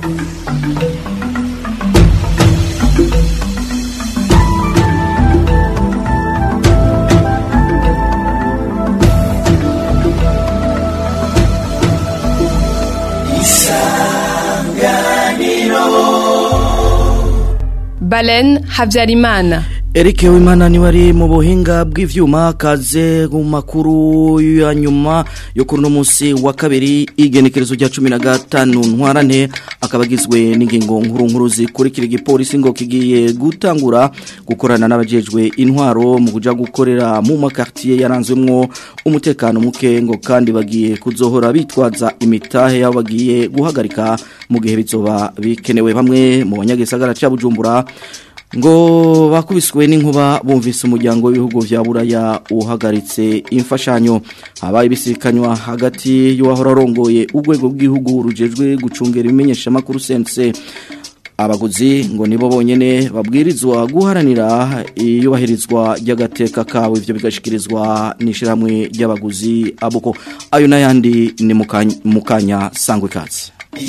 Balen Habyarimana. Eric Wimana ni wari mu buhinga bw'ivyuma kaze mu makuru ya nyuma yo kuri no munsi wa kabiri igenekerezo rya 15 ntwarane akabagizwe n'ingingo nkuru nkuru zikurikira igipolisi ngo kigiye gutangura gukorana n'abajejwe intwaro mu kuja gukorera mu makartier yaranzwemwo umutekano muke ngo kandi bagiye kuzohora bitwaza imitahe yabo bagiye guhagarika mu gihe bizoba bikenewe bamwe mu banyagisagara ca Bujumbura ngo bakubiswe n'inkuba bumvise umuryango w'ibihugu vya buraya uhagaritse imfashanyo habaye ibisikanywa hagati y'uwahora arongoye urwego rw'igihugu rujejwe gucungera ibimenyesha makuru sense abaguzi ngo nibo bonyene babwirizwa guharanira iyubahirizwa ry'agateka kawe ivyo bigashikirizwa n'ishiramwe ry'abaguzi abuko ayo n'ayandi ni mukanya sangwe kazi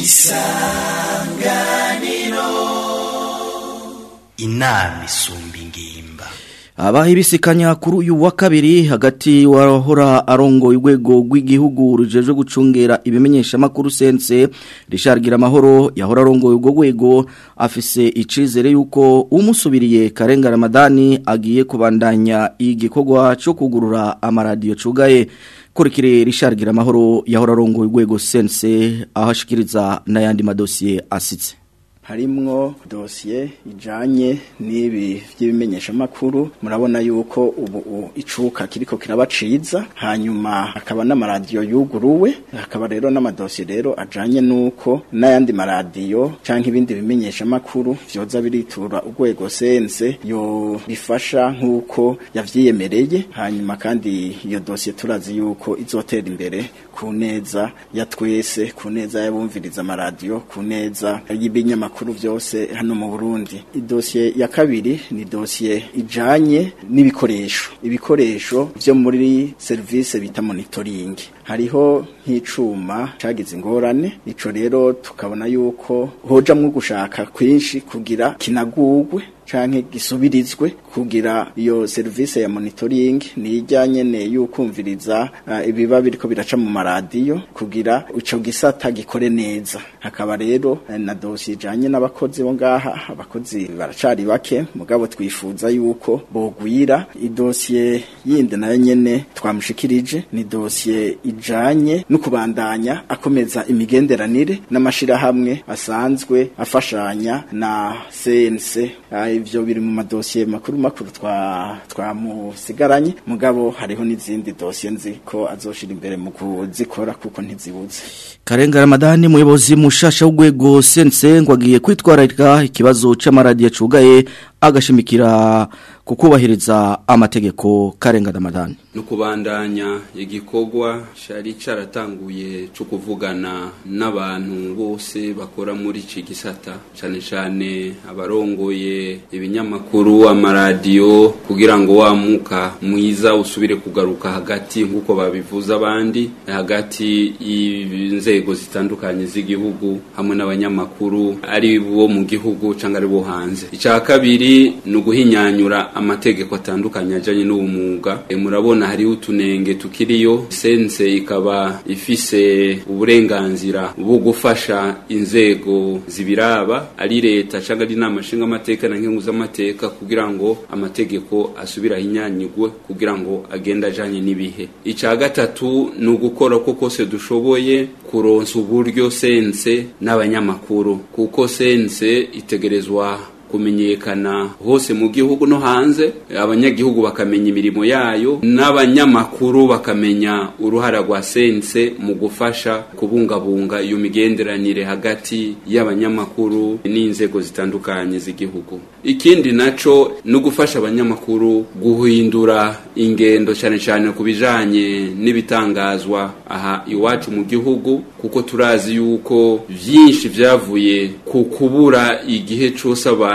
inama isumba ingimba abaho ibisikanya kuri uyu wa kabiri hagati wahora arongoye urwego rw'igihugu rujejwe gucungera ibimenyesha makuru sense rishargira amahoro yahora arongoye urwo rwego afise icizere yuko umusubiriye Karenga Ramadani agiye kubandanya igikorwa cyo kugurura amaradiyo cugaye kurikire rishargira amahoro yahora arongoye urwego sense ahashikiriza n'ayandi madosiye asitse harimwo dosiye ijanye n'ibi by'ibimenyesha makuru murabona yuko ubu icuka kiriko kirabaciza hanyuma hakaba n'amaradiyo yuguruwe hakaba rero n'amadosiye rero ajanye nuko n'ayandi maradiyo canke ibindi bimenyesha makuru vyoza biritura urwego sense yo bifasha nk'uko yavyiyemereye hanyuma kandi iyo dosiye turazi yuko izotera imbere ku neza ya twese ku neza y'abumviriza amaradiyo ku neza y'ibinyamakuru makuru byose hano mu Burundi idosiye ya kabiri ni dosiye ijanye n'ibikoresho ibikoresho byo muri service bita monitoring hariho nk'icuma cagize ingorane ico rero tukabona yuko hojamwo gushaka kwinshi kugira kinagugwe canke gisubirizwe kugira iyo service ya monitoring ni ijanye ne yukumviriza uh, ibiba biriko biraca mu maradiyo kugira ico gisata gikore neza hakaba rero uh, na dossier ijanye n'abakozi bo ngaha abakozi baracari bake mugabo twifuza yuko bogwira idosiye yindi nayo nyene twamushikirije ni dosiye ijanye no kubandanya akomeza imigenderanire n'amashira hamwe asanzwe afashanya na CNC uh, ivyo biri mu madosiye makuru makuru twa twamusigaranye mugabo hariho n'izindi dosiye nzi ko azoshira imbere mu kuzikora kuko ntizibuze Karenga Ramadani muyobozi mushasha w'ugwego sense ngo agiye kwitwararika ikibazo c'amaradiyo cugaye agashimikira kukubahiriza amategeko Karenga Ramadani no kubandanya igikorwa cyari caratanguye cyo kuvugana n'abantu bose bakora muri iki gisata cyane cyane abarongoye ibinyamakuru amaradiyo kugira ngo wamuka mwiza usubire kugaruka hagati nk'uko babivuza abandi hagati y'inzego zitandukanye z'igihugu hamwe n'abanyamakuru ari bo mu gihugu cyangwa ari bo hanze icya kabiri ni uguhinyanyura amategeko atandukanye ajyanye n'uwo mwuga murabona hariho utunenge tukiriyo sense ikaba ifise uburenganzira bwo gufasha inzego zibiraba ari leta cyangwa ari inama nshingamateka na nkingu z'amateka kugira ngo amategeko asubire ahinyanyigwe kugira ngo agende ajanye n'ibihe icya gatatu ni ugukora ko kose dushoboye kuronsa uburyo sense n'abanyamakuru kuko sense itegerezwa kumenyekana hose mu gihugu no hanze abanyagihugu bakamenya imirimo yayo n'abanyamakuru bakamenya uruhara rwa sense mu gufasha kubungabunga iyo migenderanire hagati y'abanyamakuru n'inzego zitandukanye z'igihugu ikindi naco no gufasha abanyamakuru guhindura ingendo cyane cyane ku bijanye n'ibitangazwa aha iwacu mu gihugu kuko turazi yuko vyinshi vyavuye ku kubura igihe cose abantu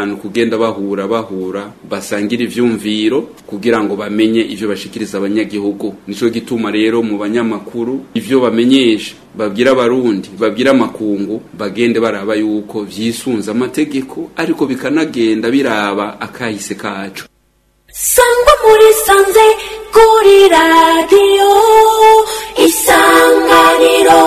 abantu kugenda bahura bahura basangira ivyumviro kugira ngo bamenye ivyo bashikiriza abanyagihugu nico gituma rero mu banyamakuru ivyo bamenyesha babwira abarundi babwira amakungu bagende baraba yuko vyisunza amategeko ariko bikanagenda biraba akahise kacu sangwa muri sanze kuri radiyo isanganiro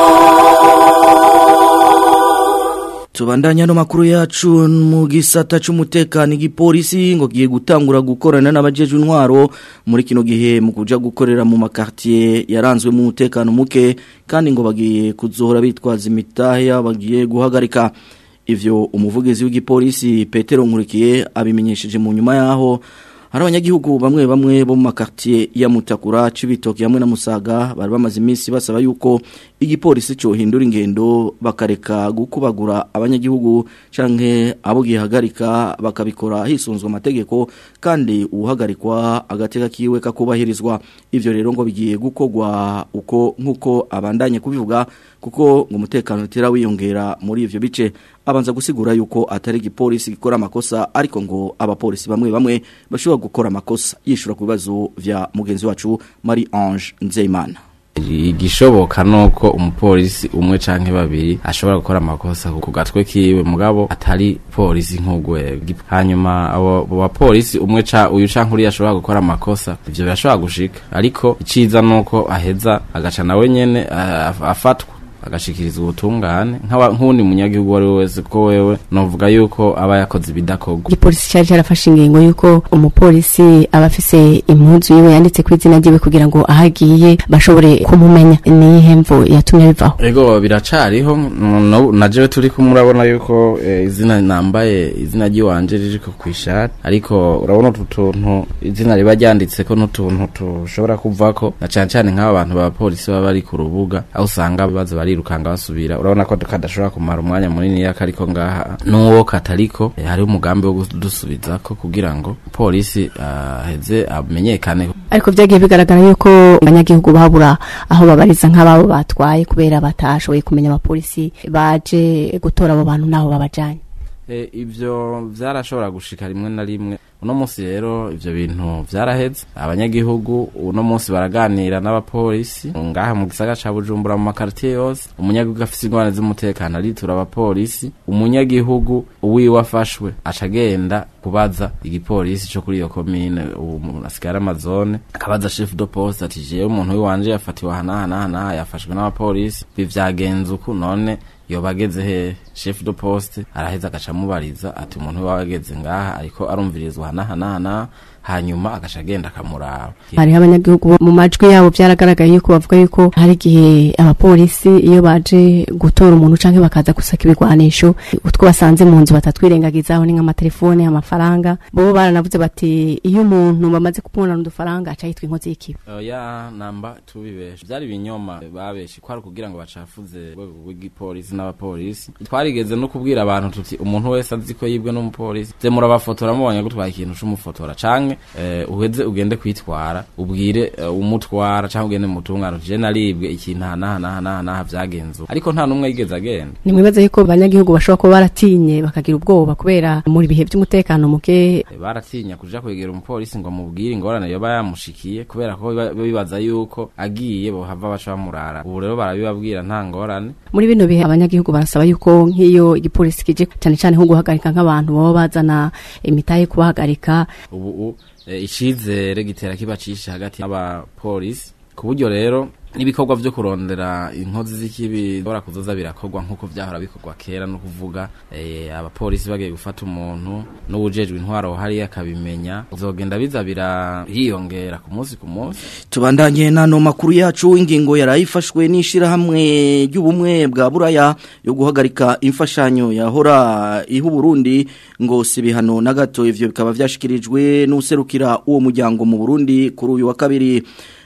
Tubandanya no makuru yacu mu gisata c'umutekano igipolisi ngo giye gutangura gukorana n'abajeje intwaro muri kino gihe mu kuja gukorera mu makartier yaranzwe mu mutekano muke kandi ngo bagiye kuzohora bitwaza imitahe bagiye guhagarika ivyo umuvugizi w'igipolisi Petero Nkurikiye abimenyesheje mu nyuma yaho hari abanyagihugu bamwe bamwe bo mu makartier ya Mutakura cibitoki hamwe na Musaga bari bamaze iminsi basaba yuko igipolisi cyo hindura ingendo bakareka gukubagura abanyagihugu canke abo gihagarika bakabikora hisunzwe amategeko kandi uhagarikwa agateka kiwe kakubahirizwa ivyo rero ngo bigiye gukogwa uko nkuko abandanye kubivuga kuko ngo umutekano utera wiyongera muri ivyo bice abanza gusigura yuko atari igipolisi gikora amakosa ariko ngo abapolisi bamwe bamwe bashobora gukora amakosa yishura ku bibazo vya mugenzi wacu Marie Ange Nzeyimana igishoboka nuko umupolisi umwe canke babiri ashobora gukora amakosa ku gatwe kiwe mugabo atari polisi nk'ugwego hanyuma abo bapolisi umwe ca uyu canke uriya ashobora gukora amakosa ivyo birashobora gushika ariko iciza nuko aheza agaca nawe nyene afatwa agashikiriza ubutungane nk'uwundi munyagihugu uwo ari we wese ko wewe novuga yuko aba yakoze ibidakorwa igipolisi cari carafashe ingingo yuko umupolisi aba afise impuzu yiwe yanditse ku izina ryiwe kugira ngo aho agiye bashobore kumumenya niyihe mvo yatumye bivaho ego biracariho na jewe turi kumwe urabona yuko izina nambaye izina ry'iwanje ririko kw'ishati ariko urabona utu tuntu izina riba ryanditseko n'utuntu tushobora kuvako na cane cane nk'aba bantu b'abapolisi baba bari ku rubuga aho usanga baza bari birukanga basubira urabona ko kadashobora kumara umwanya munini yakariko ngaha nuwo katariko e, hari umugambi wo kudusubizako kugira ngo polisi aheze uh, amenyekane ariko vyagiye bigaragara yuko abanyagihugu babura aho babariza nk'ababo batwaye kubera batashoboye kumenya abapolisi baje gutora abo bantu naho babajanye e, ivyo vyarashobora gushika rimwe na rimwe uno munsi rero ivyo bintu vyaraheze abanyagihugu uno munsi baraganira n'abapolisi ngaha mu gisagara ca Bujumbura mu makartier yose umunyagihugu afise ingorane z'umutekano aritura abapolisi umunyagihugu uwiwe afashwe aca agenda kubaza igipolisi co kuri iyo komine ubu asigara amazone akabaza chef de poste ati jewe umuntu wiwanje yafatiwe ahanahanaha yafashwe n'abapolisi bivyagenze uku none yoba ageze he chef de poste araheza agaca amubariza ati umuntu wawe ageze ngaha ariko arumvirizwa hanahanahana hanyuma agaca agenda akamuraba hariho abanyagihugu mu majwi yabo byaragaragaye yuko bavuga yuko hari igihe abapolisi iyo baje gutora umuntu canke bakaza gusaka ibigwanisho utwo basanze mu nzu batatwirengagizaho ni nk'amatelefone amafaranga bo baranavuze bati iyo umuntu bamaze kumubona udufaranga aca yitwa inkozi y'ikibi oya namba tubibesha vyari ibinyoma babeshe kwari kugira ngo bacafuze urwego rw'igipolisi n'abapolisi twarigeze no kubwira abantu tuti umuntu wese azi ko yibwe n'umupolisi ze murabafotora mubonye gutwara ikintu c'umufotora canke eh, uheze ugende kwitwara ubwire uh, umutwara canke ugende mutungano je naribwe ikintu hanahanahanaha vyagenze ariko nta numwe yigeze agenda nimwibaza yuko abanyagihugu bashobora kuba baratinye bakagira ubwoba kubera muri bihe by'umutekano muke e, baratinya kuja kwegera umupolisi ngo amubwire ingorane yoba yamushikiye kubera ko bibaza yuko agiye bohava baca bamurara ubu rero barabibabwira nta ngorane muri bino bihe abanyagihugu barasaba yuko nk'iyo igipolisi kije cyane cyane nko guhagarika nk'abantu baba bazana imitahe kubahagarika ubu e, icizere gitera kiba cishe hagati y'abapolisi ku buryo rero n'ibikorwa vyo kurondera inkozi z'ikibi bora kuzoza birakorwa nk'uko vyahora bikorwa kera no kuvuga e, abapolisi bagiye gufata umuntu n'ubujejwe intwaro hariya akabimenya uzogenda biza biriyongera ku munsi ku munsi tubandanye nano makuru yacu ingingo yarayifashwe n'ishirahamwe ry'ubumwe bwa buraya yo guhagarika imfashanyo yahora ihu Burundi ngo si bihano na gato ivyo bikaba vyashikirijwe n'userukira uwo muryango mu Burundi kuri uyu wa kabiri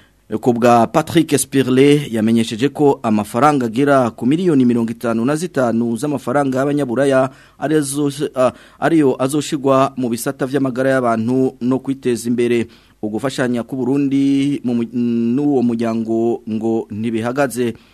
kubwa Patrick Spirle yamenyesheje ko amafaranga agira ku miliyoni mirongo itanu na zitanu z'amafaranga y'abanyaburaya ariyo azoshigwa mu bisata vy'amagara y'abantu no kwiteza imbere ugufashanya ku Burundi n'uwo muryango ngo ntibihagaze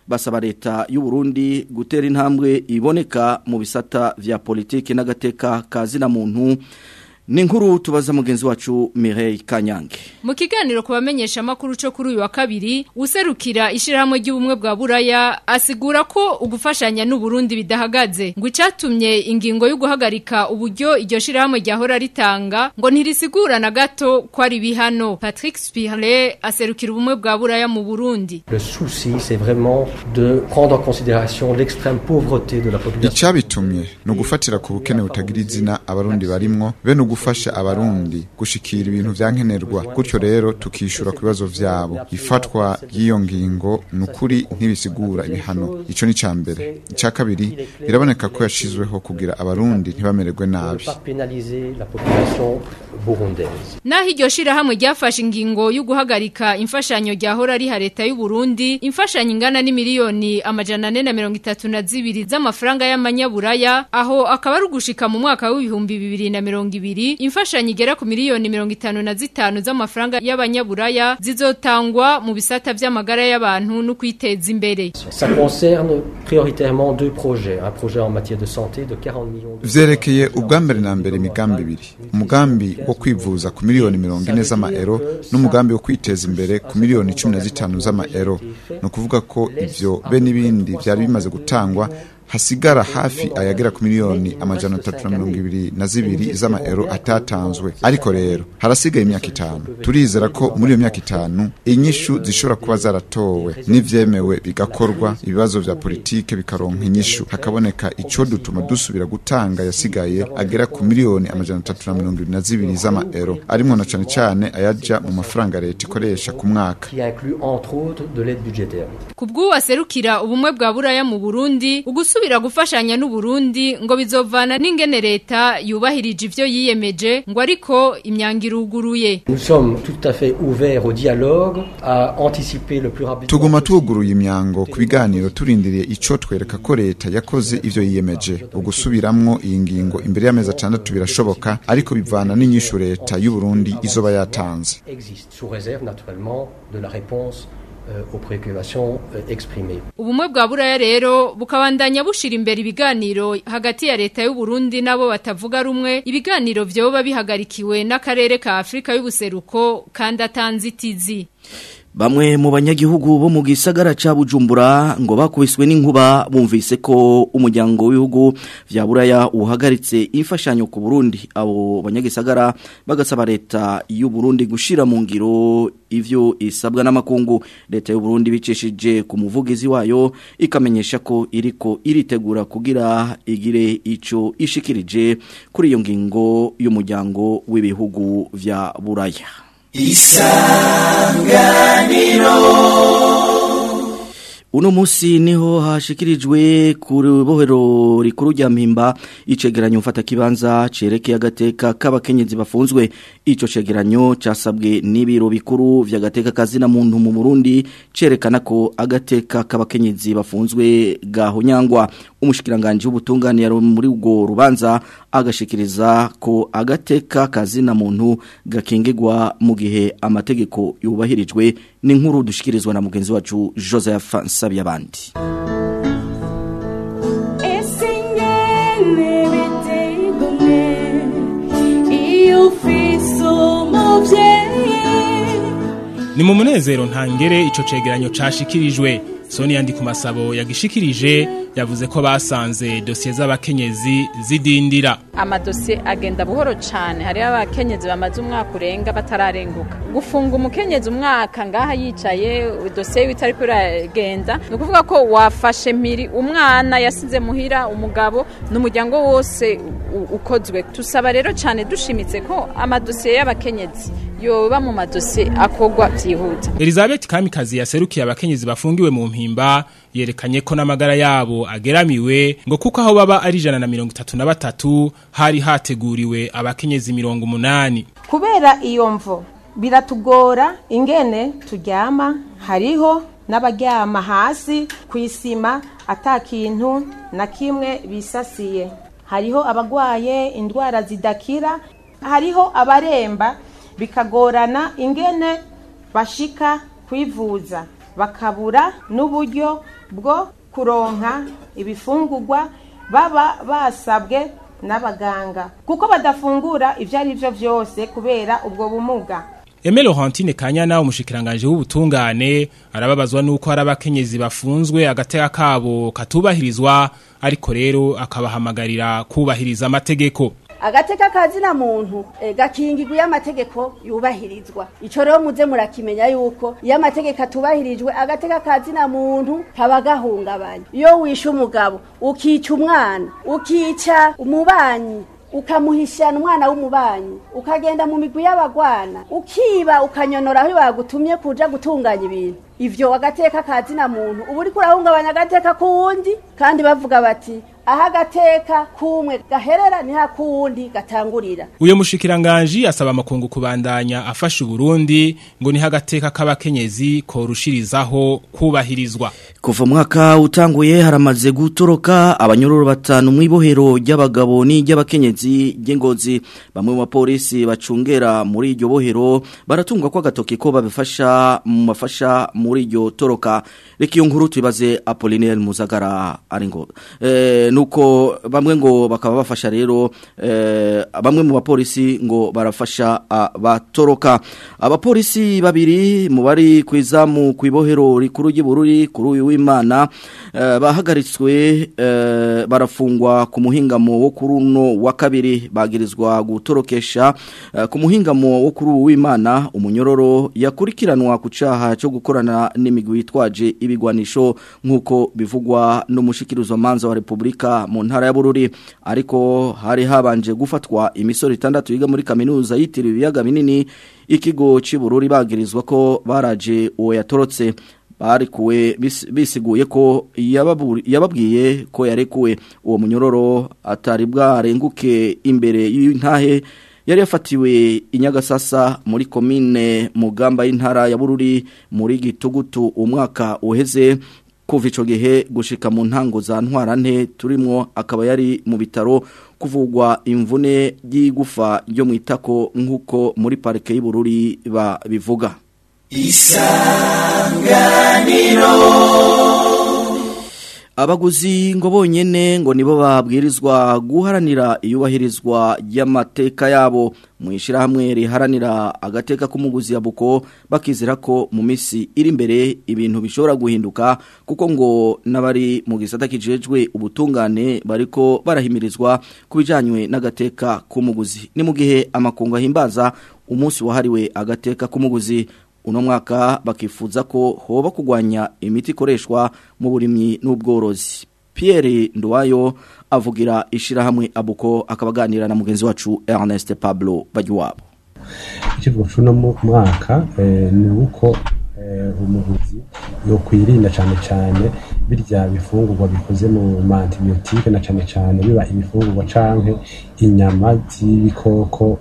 basaba leta y'u Burundi gutera intambwe iboneka mu bisata vya politiki n'agateka kazina muntu ni inkuru tubaza mugenzi wacu Mireille Kanyange Mu kiganiro kubamenyesha amakuru cyo kuri uyu wa kabiri userukira ishirahamwe ry'ubumwe bwa Buraya asigura ko ugufashanya n'u Burundi bidahagaze ngo icatumye ingingo yo guhagarika uburyo iryo shirahamwe ryahora ritanga ngo ntirisigura na gato ko ari bihano Patrick Spirle aserukira ubumwe bwa Buraya mu Burundi Le souci, c'est vraiment de prendre en considération l'extrême pauvreté de la population. Icabitumye ni ugufatira ku bukene butagira izina abarundi barimwo be no gufasha abarundi gushikira ibintu vyankenerwa gutyo rero tukishura ku bibazo vyabo ifatwa ry'iyo ngingo ni ukuri ntibisigura ibihano ico ni ca mbere ica kabiri biraboneka ko yashizweho kugira abarundi ntibamererwe nabi Pas pénaliser la population burundaise. Naho iryo shirahamwe ryafashe ingingo yo guhagarika imfashanyo ryahora riha leta y'u Burundi imfashanyo ingana ni miliyoni amajana ane na mirongo itatu na zibiri z'amafaranga y'amanyaburaya aho akaba ari ugushika mu mwaka w'ibihumbi bibiri na mirongo ibiri imfashanyo igera ku miliyoni mirongo itanu na zitanu z'amafaranga y'abanyaburaya zizotangwa mu bisata vy'amagara y'abantu no kwiteza imbere Ça concerne prioritairement deux projets. Un projet en matière de santé de 40 millions de vyerekeye ubwa mbere na mbere imigambi ibiri umugambi wo kwivuza ku miliyoni mirongo ine z'amaero n'umugambi wo kwiteza imbere ku miliyoni cumi na zitanu z'amaero ni ukuvuga ko ivyo be n'ibindi vyari bimaze gutangwa hasigara hafi ayagera ku miliyoni amajana atatu na mirongo ibiri na zibiri z'amaero atatanzwe ariko rero harasigaye imyaka itanu turizera ko muri iyo myaka itanu inyishu zishobora kuba zaratowe n'ivyemewe bigakorwa ibibazo vya politike bikaronka inyishu hakaboneka ico dutuma dusubira gutanga yasigaye agera ku miliyoni amajana atatu na mirongo ibiri na zibiri z'amaero arimwo na cane cane ayaja mu mafaranga leta ikoresha ku mwaka qui inclut entre autres de l'aide budgétaire. Kubw'ubu aserukira ubumwe bwa Buraya mu Burundi ugusubira gufashanya n'u Burundi ngo bizovana n'ingene leta yubahirije ivyo yiyemeje ngo ariko imyango iruguruye Nous sommes tout à fait ouverts au dialogue, à anticiper le plus rapidement tuguma tuguruye imyango ku biganiro turindiriye ico twereka ko leta yakoze ivyo yiyemeje ugusubiramwo iyi ngingo imbere y'amezi atandatu birashoboka ariko bivana n'inyishu leta y'u Burundi izoba yatanze existe, sous réserve naturellement de la réponse euh, aux préoccupations euh, exprimées. Ubumwe bwa Buraya rero bukabandanya bushira imbere ibiganiro hagati ya leta y'u Burundi nabo batavuga rumwe ibiganiro vyoba bihagarikiwe n'akarere ka Afrika y'ubuseruko kandi atanzitizi Bamwe mu banyagihugu bo mu gisagara ca Bujumbura ngo bakubiswe n'inkuba bumvise ko umuryango w'ibihugu vya Buraya uhagaritse imfashanyo ku Burundi abo banyagisagara bagasaba leta y'u Burundi gushira mu ngiro ivyo isabwa n'amakungu leta y'u Burundi bicishije ku muvugizi wayo ikamenyesha ko iriko iritegura kugira igire ico ishikirije kuri iyo ngingo y'umuryango w'ibihugu vya Buraya Uno musi niho hashikirijwe ku rubohero rikuru rya mpimba icegeranyo mfata kibanza cerekeye agateka k'abakenyezi bafunzwe ico cegeranyo casabwe n'ibiro bikuru vy'agateka kazina muntu mu Burundi cerekana ko agateka k'abakenyezi bafunzwe gahonyangwa umushikiranganje w'ubutungane yari muri ubwo rubanza agashikiriza ko agateka kazina muntu gakingirwa mu gihe amategeko yubahirijwe n'inkuru dushikirizwa na mugenzi wacu Joseph Nsabiyabandi Ese ingene biteye igomwe iyo ufise umuvyeyi ni mu munezero ntangere ico cegeranyo cashikirijwe Sonia ndi ku masabo yagishikirije yavuze ko basanze dosiye z'abakenyezi zidindira amadosiye agenda buhoro cyane hariho abakenyezi bamaze umwaka urenga batararenguka gufunga umukenyezi umwaka ngaha yicaye dosiye bitari kuragenda ni ukuvuga ko wafashe mpiri umwana yasize muhira umugabo n'umuryango wose u- ukozwe tusaba rero cyane dushimitse ko amadosiye y'abakenyezi yoba mu madosiye akogwa byihuta Elizabeth Kamikazi yaserukiye abakenyezi bafungiwe mu mpimba yerekanye ko n'amagara yabo ageramiwe ngo kuko aho baba ari ijana na mirongo itatu na batatu hari hateguriwe abakenyezi mirongo umunani kubera iyo mvo biratugora ingene turyama hariho n'abaryama hasi ku isima ata kintu na kimwe bisasiye hariho abagwaye indwara zidakira hariho abaremba bikagorana ingene bashika kwivuza bakabura n'uburyo bwo kuronka ibifungurwa baba basabwe n'abaganga kuko badafungura ibyo ari byo byose kubera ubwo bumuga Eme Laurentine Kanyana umushikiranganje w'ubutungane arababazwa nuko hari abakenyezi bafunzwe agateka kabo katubahirizwa ariko rero akabahamagarira kubahiriza amategeko agateka kazina muntu e, gakingirwa iyo amategeko yubahirizwa ico rero muze murakimenya yuko iyo amategeko atubahirijwe agateka kazina muntu kaba gahungabanya iyo wishe umugabo ukica umwana ukica umubanyi ukamuhishana umwana w'umubanyi ukagenda mu migwi y'abagwana ukiba ukanyonora aho bagutumye kuja gutunganya ibintu ivyo agateka kazina muntu ubu uriko urahungabanya agateka k'uwundi kandi bavuga bati aho agateka kumwe gaherera niho akuwundi gatangurira uyo mushikiranganje asaba amakungu kubandanya afasha Burundi ngo niho agateka k'abakenyezi korushirizaho kubahirizwa Kuva mwaka utanguye haramaze gutoroka abanyororo batanu mwibohero ry'abagabo n'iry'abakenyezi ry'ingozi bamwe mu bapolisi bacungera muri iryo bohero baratungwa ko agatoki ko babifasha mu mafasha muri iryo toroka reka iyo nkuru tubibaze Apollinaire Muzagara ari ngo eh nuko bamwe ngo bakaba bafasha rero eh bamwe mu bapolisi ngo barafasha abatoroka abapolisi babiri mu bari kwizamu kwibohero rikuru ry'Bururi kuri uyu w'Imana eh, bahagaritswe eh, barafungwa ku muhingamo wo kuri uno wa kabiri bagirizwa gutorokesha eh, ku muhingamo wo kuri uyu w'Imana umunyororo yakurikiranwa ku caha cyo gukorana n'imigwi yitwaje ibigwanisho nkuko bivugwa n'umushikirizo manza wa Republika mu ntara ya Bururi ariko hari habanje gufatwa imisoro itandatu yiga muri kaminuza yitiriwe ibiyaga binini ikigo cy'Ibururi bagirizwa ko baraje uwo yatorotse barikuwe bisiguye ko yababwiye ko yarekuwe uwo munyororo atari bwarenguke imbere y'intahe yari yafatiwe inyagasasa muri komine mugamba y'intara ya Bururi muri gitugutu umwaka uheze kuva ico gihe gushika mu ntango za ntwarante turimo akaba yari mu bitaro kuvugwa imvune y'igufa ryo mu itako nk'uko muri parike y'Ibururi babivuga isanganiro abaguzi ngo bonyene ngo nibo babwirizwa guharanira iyubahirizwa y'amateka yabo mu ishyirahamwe riharanira agateka k'umuguzi ya buko bakizera ko mu minsi iri imbere ibintu bishobora guhinduka kuko ngo n'abari mu gisata kijejwe ubutungane bariko barahimirizwa ku bijyanywe n'agateka k'umuguzi ni mu gihe amakungu ahimbaza umunsi wahariwe agateka k'umuguzi uno mwaka bakifuza ko hoba kugwanya imiti ikoreshwa mu burimyi n'ubworozi Pierre Nduwayo avugira ishirahamwe abuko akabaganira na mugenzi wacu Ernest Pablo Bagiwabo ikivugo cy'uno mwaka ni uko umuguzi yo kwirinda cyane cyane birya bifungurwa bikoze mu antibiyotike na cyane cyane biba ibifungurwa canke inyama z'ibikoko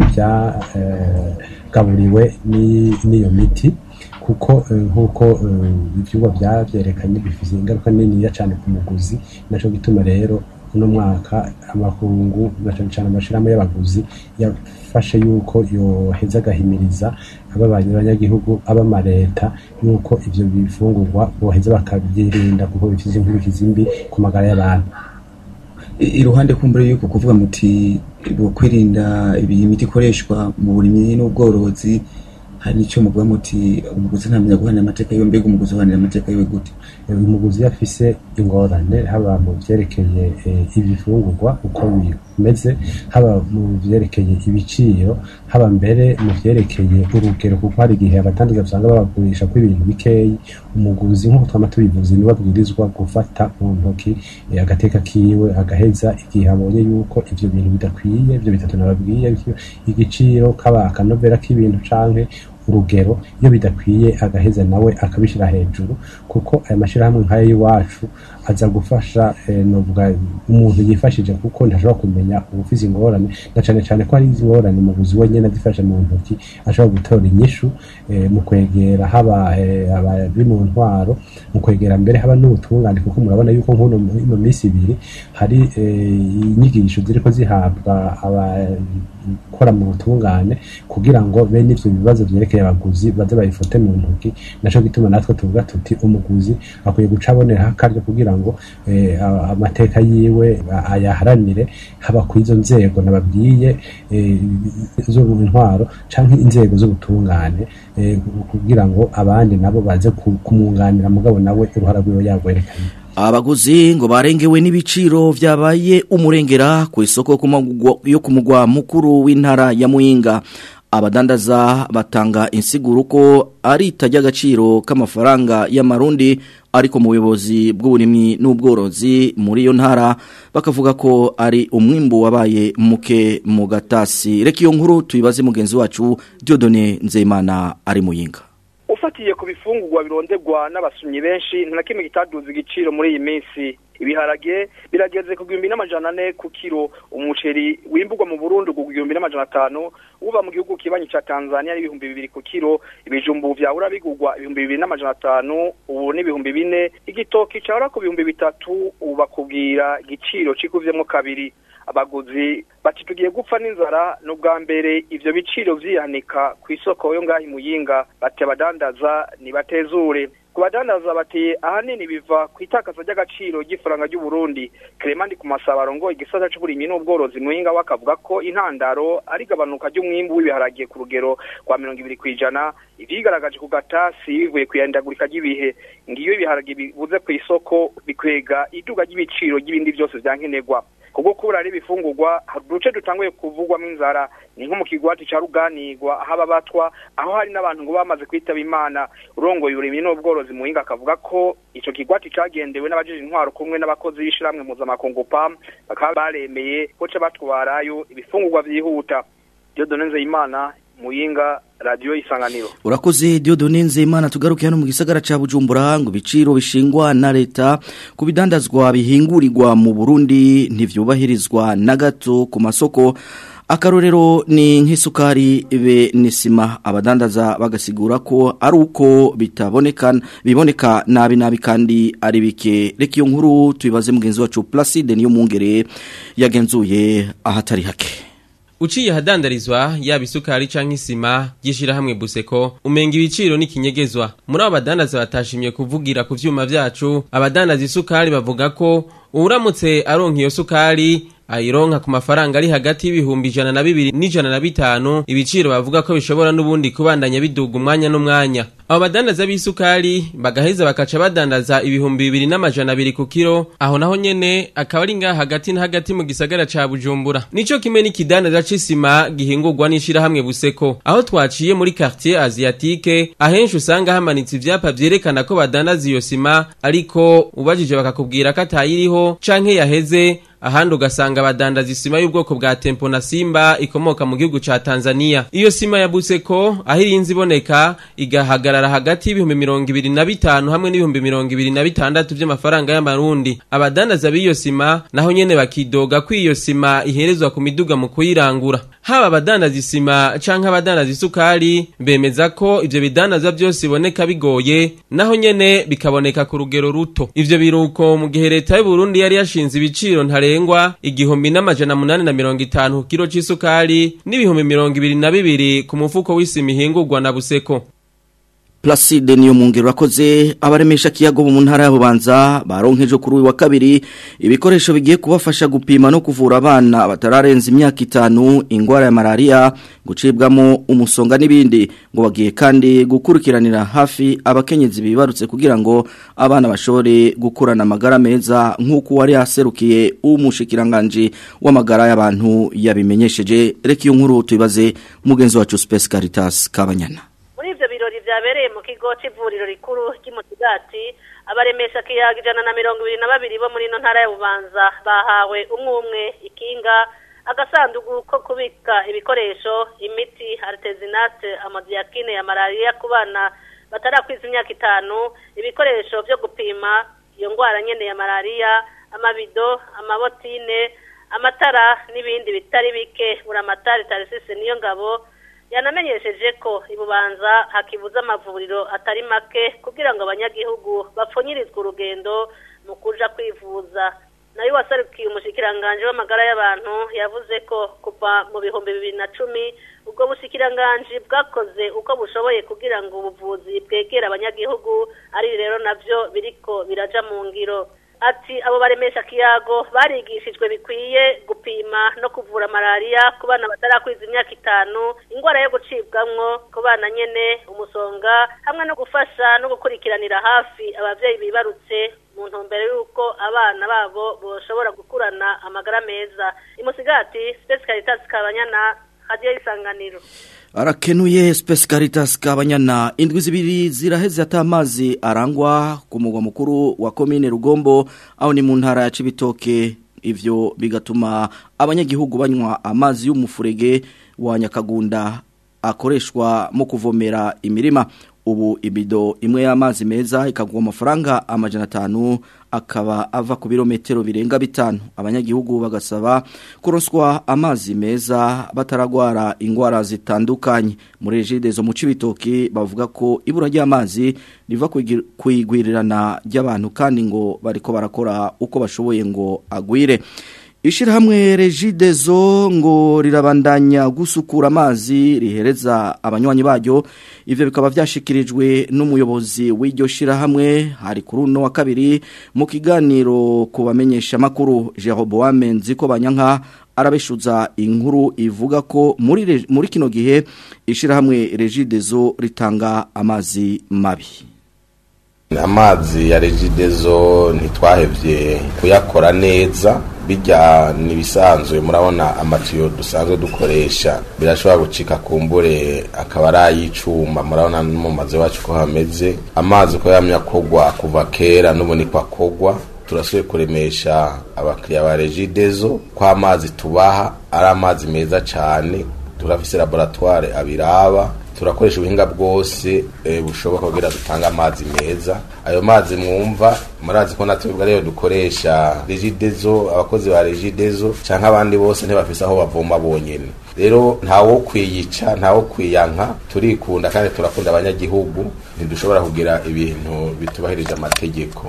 byagaburiwe n'iyo miti kuko nk'uko ibyuba byabyerekanye bifite ingaruka niniya cyane ku muguzi nacyo gituma rero uno mwaka amakungu na cyane cyane amashirahamwe y'abaguzi yafashe yuko yoheza agahimiriza ababanye abanyagihugu abamareta yuko ivyo bifungurwa boheza bakabyirinda kuko bifite inkurikizi mbi ku magara y'abantu iruhande kumbure yuko kuvuga muti kwirinda iyi miti ikoreshwa mu burimyi n'ubworozi hari nicyo muvuga muti umuguzi ntamenya guhanira amateka yiwe mbega umuguzi uhanira amateka yiwe gute umuguzi iyo afise ingorane haba mu vyerekeye ibifungurwa uko bimeze haba mu vyerekeye ibiciro haba mbere mu vyerekeye urugero kuko hari igihe abatandaza usanga babagurisha ko ibintu bikeyi umuguzi nk'uko twama tubivuze niwe abwirizwa gufata mu ntoki agateka kiwe agaheza igihe abonye yuko ivyo bintu bidakwiye ivyo bitatu nababwiye igiciro kaba akanovera k'ibintu canke urugero iyo bidakwiye agaheza nawe akabishyira hejuru kuko aya mashyirahamwe nk'aya y'iwacu aza gufasha eh, novuga umuntu yifashije kuko ntashobora kumenya ubufise ingorane na cane cane ko hari ingorane mu buzi wenyene azifashe mu ntoki ashobora gutora inyishu eh, mu kwegera haba eh, abari mu ntwaro mu kwegera mbere haba n'ubutungane kuko murabona yuko nk'uno ino minsi ibiri hari eh, inyigisho ziriko zihabwa abakora mu butungane kugira ngo bene ivyo bibazo vyerekeye abaguzi baze bayifote mu ntoki naco gituma natwe tuvuga tuti umuguzi akwiye guca aboneraho akaryo kugira ngo eh, a- amateka yiwe a- ayaharanire haba ku izo nzego nababwiye eh, zo mu ntwaro canke inzego z'ubutungane eh, kugira ngo abandi nabo baze ku- kumwunganira mugabo nawe uruhara rwiwe yagwerekanye Abaguzi ngo barengewe n'ibiciro vyabaye umurengera ku isoko ku magugwa- yo ku mugwa mukuru w'intara ya Muyinga. Abadandaza batanga insiguro ko ari itajya agaciro k'amafaranga y'amarundi ariko mu buyobozi bw'uburimyi n'ubworozi muri iyo ntara bakavuga ko ari umwimbu wabaye muke mu gatasi. Reka iyo nkuru tuyibaze mugenzi wacu Dieudonné Nzeyimana ari Muyinga. ufatiye ku bifungurwa birondegwa n'abasumyi benshi nta na kimwe kitaduza igiciro muri iyi minsi ibiharage birageze ku gihumbi n'amajana ane ku kiro umuceri wimburwa mu burundi ku gihumbi n'amajana atanu uba mu gihugu kibanyi ca tanzania n'ibihumbi bibiri ku kiro ibijumbu vyahora bigurwa ibihumbi bibiri n'amajana atanu ubu n'ibihumbi bine igitoki cahora ku bihumbi bitatu ubu bakubwira igiciro cikuvyemwo kabiri abaguzi bati tugiye gupfa n'inzara n'ubwa mbere ivyo biciro vyihanika ku isoko yo ngaho imuyinga bati abadandaza nibatezure ku badandaza bati ahanini biva ku itakaza ry'agaciro ry'ifaranga ry'uburundi clement ku masaba arongoye igisata c'uburimyi n'ubworozi muyinga we akavuga ko intandaro ari igabanuka ry'umwimbu w'ibiharage ku rugero rwa mirongo ibiri kw'ijana ivyigaragaje ku gatasi bivuye kwiyandagurika ry'ibihe ngiyo ibiharage bibuze ku isoko bikwega iduga ry'ibiciro ry'ibindi vyose vyankenerwa kubwo kubura ari ibifungurwa hari uduce dutanguye kuvugwamo inzara ni nko mu kigwati ca ruganirwa aho ababatwa aho hari n'abantu ngo bamaze kwitaba imana urongoye uburimyi n'ubworozi muhinga akavuga ko ico kigwati cagendewe n'abajije intwaro kumwe n'abakozi b'ishirahamwe mpuzamakungu pam bakaba baremeye ko ca batwarayo ibifungurwa vyihuta Dieudonne Nzeyimana muyinga radio isanganiro Urakoze Dieudonne Nzeyimana tugaruke hano mu gisagara ca Bujumbura ngo biciro bishingwa na leta ku bidandazwa bihingurirwa mu Burundi ntivyubahirizwa na gato ku masoko akarorero ni nk'isukari be nisima abadandaza bagasigura ko ari uko bitaboneka biboneka nabi nabi kandi ari bike reka iyo nkuru tubibaze mugenzi wacu Placide niyo mungere yagenzuye ahatari hake Uciye hadandarizwa yaba isukari canke isima gishira hamwe buseko umenga ibiciro n'ikinyegezwa muri abo badandaza batashimye kuvugira ku vyuma vyacu abadandaza isukari bavuga ko uramutse aronka iyo sukari ayironka ku mafaranga ari hagati y'ibihumbi ijana na bibiri n'ijana na bitanu ibiciro bavuga ko bishobora n'ubundi kubandanya biduga umwanya n'umwanya abo badandaza b'isukari bagaheza bakaca badandaza ibihumbi bibiri n'amajana abiri ku kiro aho naho nyene akaba ari ngaha hagati na hagati mu gisagara ca bujumbura nico kimwe n'ikidandaza c'isima gihingurwa n'ishirahamwe buseko aho twaciye muri quartier asiatique ahenshi usanga hamanitse ivyapa vyerekana ko badandaza iyo sima ariko ubajije bakakubwira ko atayiriho canke yaheze ahandi ugasanga badandaza isima y'ubwoko bwa tempo na simba ikomoka mu gihugu ca Tanzania iyo sima ya buseko aho irinzi iboneka igahagarara hagati y'ibihumbi mirongo ibiri na bitanu hamwe n'ibihumbi mirongo ibiri na bitandatu vy'amafaranga y'amarundi abadandaza b'iyo sima naho nyene bakidoga ko iyo sima iherezwa ku miduga mu kuyirangura haba abadandaza isima canke abadandaza isukari bemeza ko ivyo bidandaza vyose biboneka bigoye naho nyene bikaboneka ku rugero ruto ivyo biruko mu gihe leta y'u Burundi yari yashinze ibiciro ntarengwa igihumbi n'amajana munani na mirongo itanu ku kiro c'isukari n'ibihumbi mirongo ibiri na bibiri ku mufuko w'isima ihingurwa na buseko Placide niyo mungero rakoze abaremesha kiyago mu ntara y'abubanza baronkeje kuri uyu wa kabiri ibikoresho bigiye kubafasha gupima no kuvura abana batararenza imyaka itanu ingwara ya malaria gucibwamo umusonga n'ibindi ngo bagiye kandi gukurikiranira hafi abakenyezi bibarutse kugira ngo abana bashobore gukurana amagara meza nk'uko wari yaserukiye umushikiranganje w'amagara y'abantu yabimenyesheje reka iyo nkuru tubibaze mugenzi wacu Space Caritas Kabanyana muri ivyo birori vyabereye mu kigo c'ivuriro rikuru ry'umusigati abaremesha kiyaga ijana na mirongo ibiri na babiri bo muri ino ntara ya bubanza bahawe umwe umwe ikinga agasandugu ko kubika ibikoresho imiti artesinate amadiyakine ya malariya ku bana batarakwiza imyaka itanu ibikoresho vyo gupima iyo ndwara nyene ya malariya amabido amabotine amatara n'ibindi bitari bike buramatari tarisisi niyo ngabo yanamenyesheje ko ibubanza hakibuza amavuriro atari make kugira ngo abanyagihugu bapfunyirizwe urugendo mu kuja kwivuza nayo wasarukiye umushikiranganje w'amagara y'abantu yavuze ko kuva mu bihumbi bibiri na cumi ubwo bushikiranganje bwakoze uko bushoboye kugira ngo ubuvuzi bwegere abanyagihugu ari rero navyo biriko biraja mu ngiro ati abo baremesha kiyago barigishijwe bikwiye gupima no kuvura malariya ku bana batarakwiza imyaka itanu indwara yo gucibwamwo ku bana nyene umusonga hamwe no gufasha no gukurikiranira hafi abavyeyi bibarutse mu ntumbero y'uko abana babo boshobora gukurana amagara meza imusigati Space Caritas Kabanyana Radio Isanganiro Arakenuye Space Caritas Kabanyana indwi zibiri ziraheze atamazi arangwa ku mugwa mukuru wa commune Rugombo aho ni mu ntara ya Cibitoke ivyo bigatuma abanyagihugu banywa amazi y'umufurege wa Nyakagunda akoreshwa mu kuvomera imirima ubu ibido imwe y'amazi meza ikagwa amafaranga amajana atanu akaba ava ku birometero birenga bitanu abanyagihugu bagasaba kuronswa amazi meza bataragwara ingwara zitandukanye muri regide zo mu cibitoki bavuga ko ibura ry'amazi riva kwigwirirana ry'abantu kandi ngo bariko barakora uko bashoboye ngo agwire Ishirahamwe regidezo ngo rirabandanya gusukura amazi rihereza abanywanyi baryo ivyo bikaba vyashikirijwe n'umuyobozi w'iryo shirahamwe hari kuri uno wa kabiri mu kiganiro kubamenyesha makuru Jeroboam Nziko banyanka arabeshuza inkuru ivuga ko muri muri kino gihe ishirahamwe regidezo ritanga amazi mabi amazi ya regidezo ntitwahevye kuyakora neza bijya nibisanzwe murabona amatiyo dusanzwe dukoresha birashobora gucika kumbure akaba ari ay'icuma murabona no mu mazu yacu ko hameze amazi ko yamye akogwa kuva kera n'ubu niko akogwa turasuye kuremesha abakiriya ba regidezo ko amazi tubaha ari amazi meza cyane turafise laboratoire abiraba turakoresha ubuhinga bwose bushoboka kugira dutange amazi meza ayo mazi mwumva murazi ko natwe ariyo dukoresha regidezo abakozi ba regidezo cyangwa abandi bose ntibafise aho bavoma bonyine rero ntawo kwiyica ntawo kwiyanka turikunda kandi turakunda abanyagihugu ntidushobora kugira ibintu bitubahirije amategeko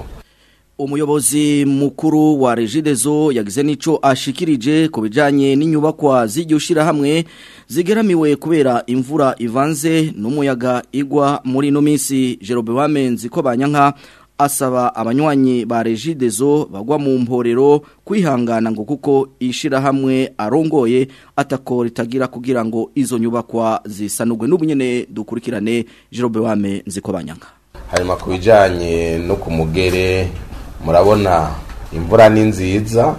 umuyobozi mukuru wa regidezo yagize nico ashikirije ku bijanye n'inyubakwa z'iryo shirahamwe zigeramiwe kubera imvura ivanze n'umuyaga igwa muri no minsi Jerobe Wamenzi ko banyanka asaba abanywanyi ba regidezo bagwa mu mporero kwihangana ngo kuko ishirahamwe arongoye atako ritagira kugira ngo izo nyubakwa zisanurwe n'ubunyene dukurikirane Jerobe Wamenzi ko banyanka hanyuma ku bijanye no ku mugere murabona imvura ni nziza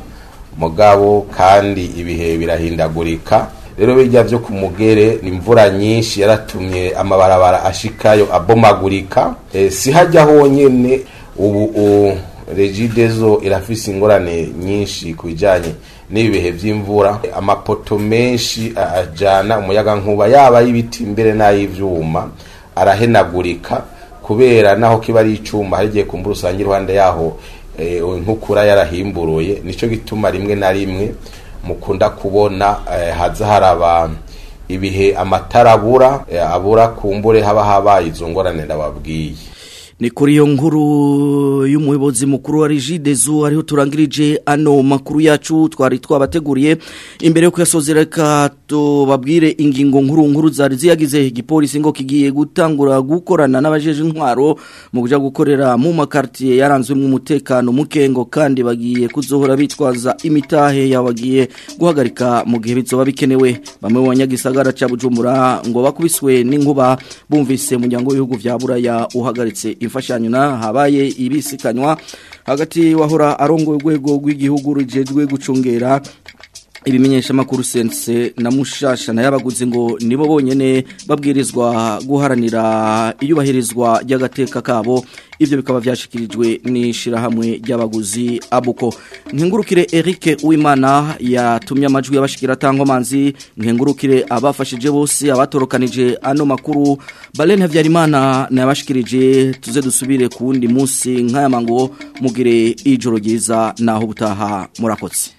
mugabo kandi ibihe birahindagurika rero bijya byo ku mugere ni imvura nyinshi yaratumye amabarabara ashikayo abomagurika e, si hajya honyine ubu regidezo irafise ingorane nyinshi ku bijyanye n'ibihe by'imvura amapoto menshi ajyana umuyaga nkuba yaba y'ibiti mbere n'ay'ibyuma arahenagurika kubera naho kiba ari icuma hari igihe kumbura usanga iruhande yaho nk'ukura yarahimburuye nicyo gituma rimwe na rimwe mukunda kubona haza haraba ibihe amatara abura abura kumbure haba habaye izo ngorane ndababwiye ni kuri iyo nkuru y'umuyobozi mukuru wa Regidezo ariho turangirije ano makuru yacu twari twabateguriye imbere yo kuyasozereka tubabwire ingingo nkuru nkuru zari ziyagize igipolisi ngo kigiye gutangura gukorana n'abajeje intwaro mu kuja gukorera mu makartier yaranzwe mu mutekano mukengo kandi bagiye kuzohora bitwaza imitahe yabagiye guhagarika mu gihe bizoba bikenewe bamwe mu banyagisagara ca Bujumbura ngo bakubiswe n'inkuba bumvise umuryango w'ibihugu vya Buraya uhagaritse imfashanyo na habaye ibisikanywa hagati wahora arongoye urwego rw'igihugu rujejwe gucungera ibimenyesha makuru sense na mushasha na yabaguze ngo nibo bonyene babwirizwa guharanira iyubahirizwa ry'agateka kabo ivyo bikaba vyashikirijwe n'ishirahamwe ry'abaguzi abuko nkengurukire Eric Uwimana yatumye amajwi yabashikira tankomanzi nkengurukire abafashije bose abatorokanije ano makuru Balen Havyarimana nabashikirije tuze dusubire ku wundi munsi nk'aya mango mugire ijoro ryiza naho butaha murakotse